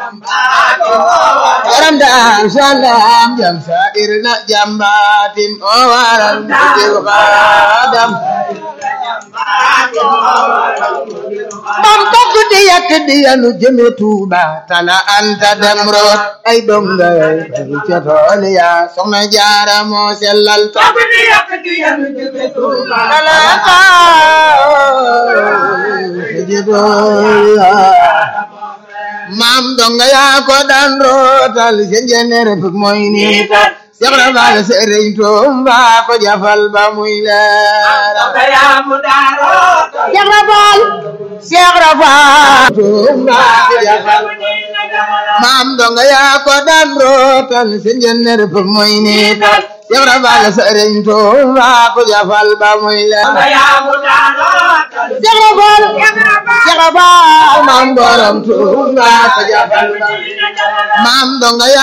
Aram daar salaam jam sair na jambatin o waral mujib xaadam bam togg di yàq di yanu jëme Tuuba tala anta dem root ay donga ca tool ya soxna jaara moo sellal togg di yàq di yanu jëme Tuuba tala anta ca tool ya maam donga yaa ko daan rootal seen jeneer fuk mooy niital Seex Rafal sëriñ Tuuba ko jafal ba muy leer Seex Rafal Seex Rafal Tuuba ko jafal maam donga yaa ko daan rootal seen jeneer fuk mooy niital Seex Rafal sëriñ Tuuba ko jafal ba muy leer Seex Rafal Seex Rafal maam borom Tuuba ko jafal ba maam donga yaa